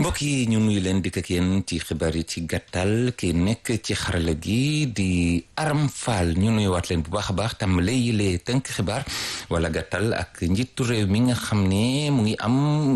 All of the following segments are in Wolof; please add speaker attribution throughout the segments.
Speaker 1: mbokk yi ñu nuyu leen dikk ak yéen ci xibaar yi ci gàttal ki nekk ci xarala gi di Aram Fall ñu nuyuwaat leen bu baax a baax tàmbale yi lee tënk xibaar wala gàttal ak njiitu réew mi nga xam ne mu ngi am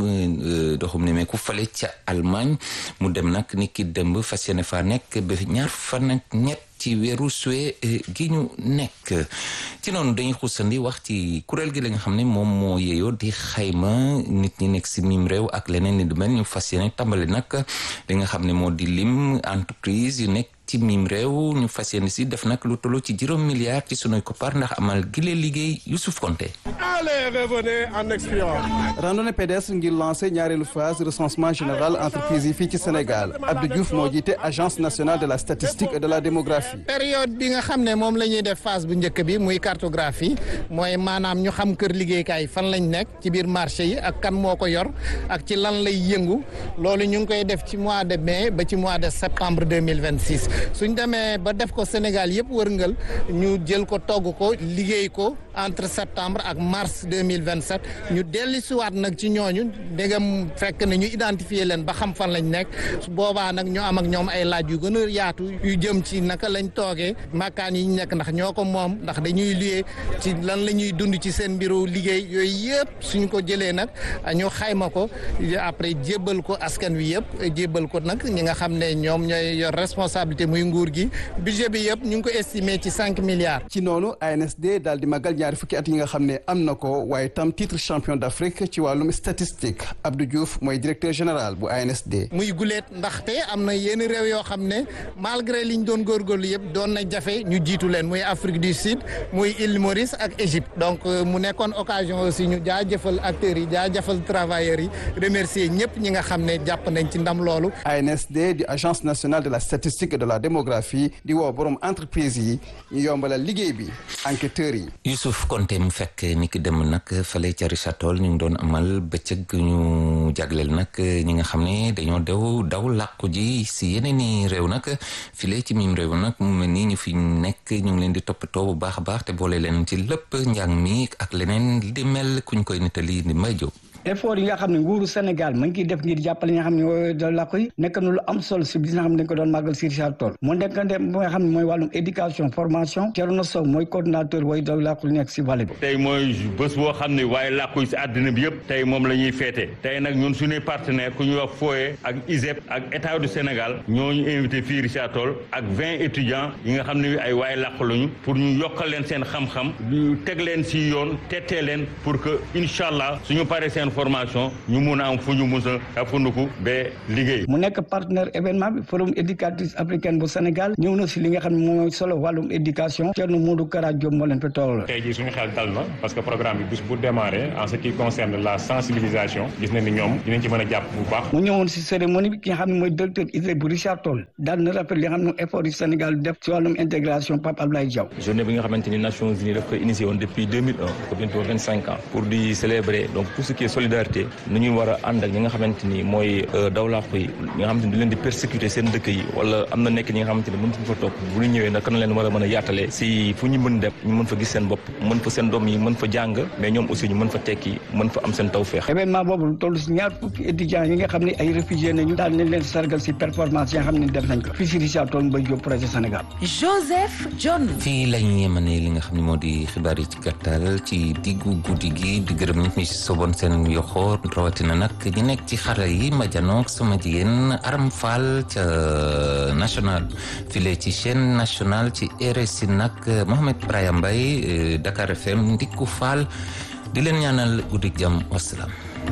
Speaker 1: doxum ne meeku fale ca Allemagne mu dem nag ni ki dëmb fas yéene fa nekk ba ñaar fan ak ñett ci weeru suwe gi ñu nekk ci noonu dañuy xuusandi wax ci kuréel gi la nga xam ne moom moo yeeyoo di xayma nit ñi nekk si mim réew ak leneen ni du mel ñu fas yéene tàmbali nag li nga xam ne moo di lim entreprise yu nekk ci mim réew ñu fas yéene si def nag lu tolloo ci juróom milliards ci sunuy koppar ndax amal gile liggéey Youssouf Konté
Speaker 2: Allez, revenez en expirant.
Speaker 3: randonnée pédestre ngir lancé ñaareelu phase recensement général entreprise yi fii ci Sénégal Abdou Diouf moo jiite agence nationale de la statistique et de la démographie.
Speaker 4: période bi nga xam ne moom la ñuy def phase bu njëkk bi muy cartographie mooy maanaam ñu xam kër liggéeykaay fan lañ nekk ci biir marché yi ak kan moo ko yor ak ci lan lay yëngu loolu ñu ngi koy def ci mois de mai ba ci mois de septembre deux mille vingt six suñ demee ba def ko Sénégal yëpp wërngal ñu jël ko togg ko liggéey ko entre septembre ak mars deux mille vingt sept ñu dellu siwaat nag ci ñooñu ndegam fekk na ñu identifier leen ba xam fan lañ nekk su boobaa nag ñu am ak ñoom ay laaj yu gën a yaatu yu jëm ci naka lañ toogee makkaan yi ñu nekk ndax ñoo ko moom ndax dañuy luyee ci lan la ñuy dund ci seen mbiru liggéey yooyu yëpp suñ ko jëlee nag ñu xayma ko après jébbal ko askan wi yëpp jébbal ko nag ñi nga xam ne ñoom ñooy yor responsabilité muy nguur gi budget bi yëpp ñu ngi ko estimé ci cinq milliards.
Speaker 3: ci noonu ANSD daal di magal ñaari fukki at yi nga xam ne am na ko waaye tam titre champion d'Afrique ci wàllum statistique Abdou Diouf mooy directeur général bu ANSD.
Speaker 4: muy guleet ndaxte am na yenn réew yoo xam ne malgré liñ doon góorgóorlu yëpp doon na jafe ñu jiitu leen muy Afrique du Sud muy île Maurice ak Égypte donc mu nekkoon occasion aussi ñu jaajëfal acteurs yi jaajëfal travailleurs yi remercier ñëpp ñi nga xam ne jàpp nañ ci ndam loolu.
Speaker 3: ANSD di agence nationale de la statistique et de la démographie di woo borom entreprise yi ñu yombalal liggéey bi enquêteurs yi.
Speaker 1: Youssouf Konté mu fekk ni ki dem nag fale ca Richard Toll ñu ngi doon amal bëccëg ñu jagleel nag ñi nga xam ne dañoo dew daw làqu ji si yeneen i réew nag file ci miim réew nag mu mel ni ñu fi nekk ñu ngi leen di toppatoo bu baax a baax te boole leen ci lépp njàng mi ak leneen di mel kuñ koy nettali di may jóg.
Speaker 5: effort yi nga xam ne nguuru Sénégal mu ngi ciy def ngir jàppale ñi nga xam ne mooy da làkku yi nekk na lu am solo si bis nga xam ne dañ ko doon màggal si Richard Toll mu nekk ne nga xam ne mooy wàllum éducation formation Thierno Sow mooy coordonnateur way da làkku nekk si vallée bi
Speaker 6: tey mooy bés boo xam ne waaye làkku yi si àddina bi yëpp tey moom la ñuy féete tey nag ñun suñuy partenaire ku ñuy wax FOE ak ISEP ak état du Sénégal ñooñu invité fii Richard Toll ak vingt étudiants yi nga xam ne ay waaye làkku lañu pour ñu yokkal leen seen xam-xam ñu teg leen si yoon tettee leen pour que incha allah suñu paree seen formation ñu mun a am fu ñu mus a funduku ba liggéey.
Speaker 5: mu nekk partenaire événement bi forum éducatrice africaine bu Sénégal ñëw na si li nga xam ne mooy solo wàllum éducation Thierno Modou Kara Diop moo leen fa toll.
Speaker 7: tey jii suñu xel dal na parce que programme bi bis bu démarré en ce qui concerne la sensibilisation gis na ni ñoom dinañ ci mën a jàpp bu baax.
Speaker 5: mu ñëwoon si cérémonie bi ki nga xam ne mooy directeur ISRA bu Richard Toll daal na rappel li nga xam ne effort yu Sénégal def si wàllum intégration Pape Abdoulaye Diaw.
Speaker 8: journée bi nga xamante ni Nations Unies daf ko initié woon depuis 2001 ko bientôt 25 ans pour di célébrer donc tout ce qui est solidarité nu ñuy war a ànd ak ñi nga xamante ni mooy dawlaaxu yi ñi nga xamante ni du leen di persécuter seen dëkk yi wala am na nekk ñi nga xamante ni mën fa topp bu ñu ñëwee naka na leen war a mën a yaatalee si fu ñu mën dem ñu mën fa gis seen bopp mën fa seen doom yi mën fa jàng mais ñoom aussi ñu mën fa tekki mën fa am seen tawféex
Speaker 5: événement boobu lu toll si ñaar fukki étudiants yi nga xam ne ay réfugiés nañu daal nañ leen sargal si performance yi nga xam ne def nañ ko fii si Richard Toll Mbaye Diop projet Sénégal
Speaker 9: Joseph John
Speaker 1: fii lañ yemane li nga xam ne moo di xibaar yi ci gàttal ci diggu guddi gi di gërëm nit ñi si soboon seen yoxoor rawatina nag ñi nekk ci xarala yi ma janoog sama jigéen Aram Fall ca national file ci chaîne nationale ci RSI nag Mohamed Brahim Mbaye Dakar FM Ndikku Fall di leen ñaanal guddi jàmm wasalaam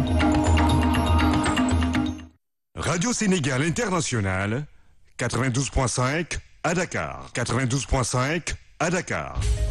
Speaker 10: Radio Sénégal International 92.5 à Dakar 92.5 à Dakar